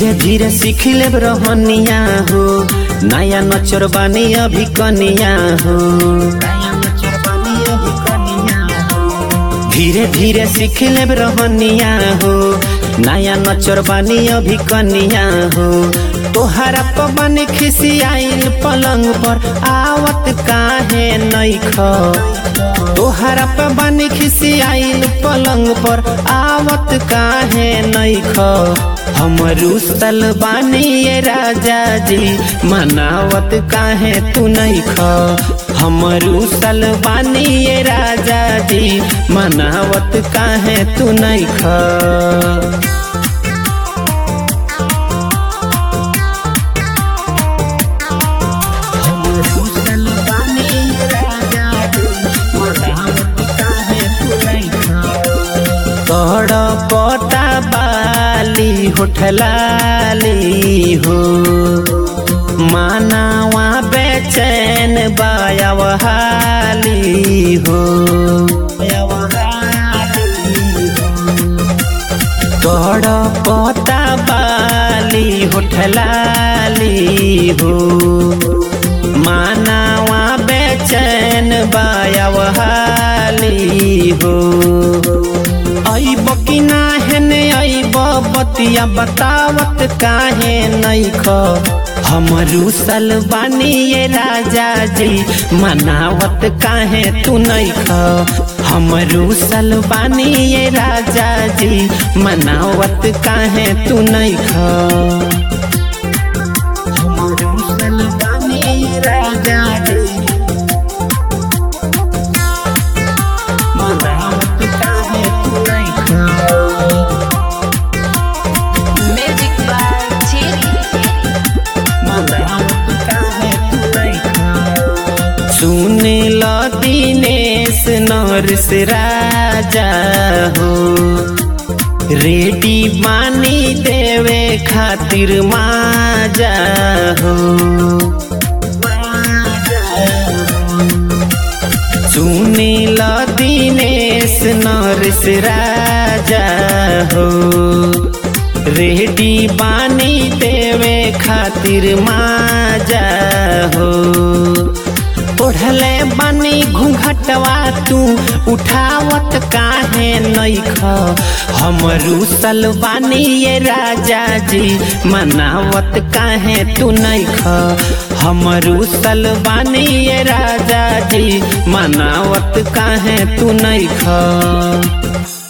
धीरे धीरे सीख ले रहनिया हो नया नचर बानी अभी कनिया हो नया नचर बानी अभी कनिया हो धीरे धीरे सीख ले रहनिया हो नया नचर बानी अभी कनिया हो तोहरा पवन खिसियाइल पलंग पर आवत काहे नैख तोहरा पवन खिसियाइल पलंग पर आवत काहे नैख हमरू बानी ये राजा जी मनावत काहे तू नैख हमरू बानी ये राजा जी मनावत काहे तू नैख तोड़ पटा बाली होठलाली हो मानावा बेचैन बायावहाली हो तोड़ पटा बाली होठलाली हो मानावा बेचैन बायावहाली हो अइब कि ना हेने अइब बतिया बतावत काहे नैख हमरू सलबानी ये राजा जी मनावत काहे तू नैख हमरू सलबानी ये राजा जी मनावत काहे तू नैख हमरू सलबानी ये राजा जी मनावत काहे तू नैख Magic by Cherry. सुने ल दिनेश नरस राजा हो रेडी बानी देवे खातिर माजा हो सुने ल दिनेश नरस राजा हो रेडी बानी देवे खातिर माजा हो ओढ़ले बानी घूंघटवा तू उठावत काहे नैख हमरू सलवानी ये राजा जी मनावत काहे तू नैख हमरू सलवानी ये राजा जी मनावत काहे तू नैख